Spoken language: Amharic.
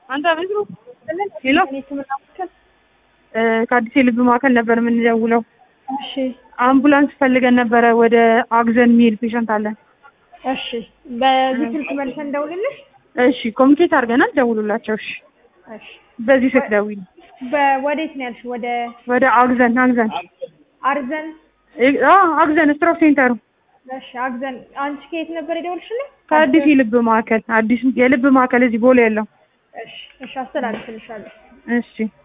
አንተ ምንድን ነው? ሄሎ እ ከአዲስ የልብ ማዕከል ነበር የምንደውለው። እሺ አምቡላንስ ፈልገን ነበረ። ወደ አግዘን የሚሄድ ፔሸንት አለን። እሺ በዚህ ስልክ መልሰን እንደውልልሽ። እሺ ኮሚኒኬት አድርገናል። ደውሉላቸው። እሺ እሺ በዚህ ስልክ ደውዪ። በወዴት ነው ያልሽ? ወደ ወደ አግዘን አግዘን አርዘን። እ- አ አግዘን ስትሮክ ሴንተሩ እሺ አግዘን። አንቺ ከየት ነበር የደወልሽልኝ? ከአዲስ የልብ ማዕከል አዲስ የልብ ማዕከል እዚህ ቦሌ ያለው። እሺ እሺ አስተላልፍልሻለሁ። እሺ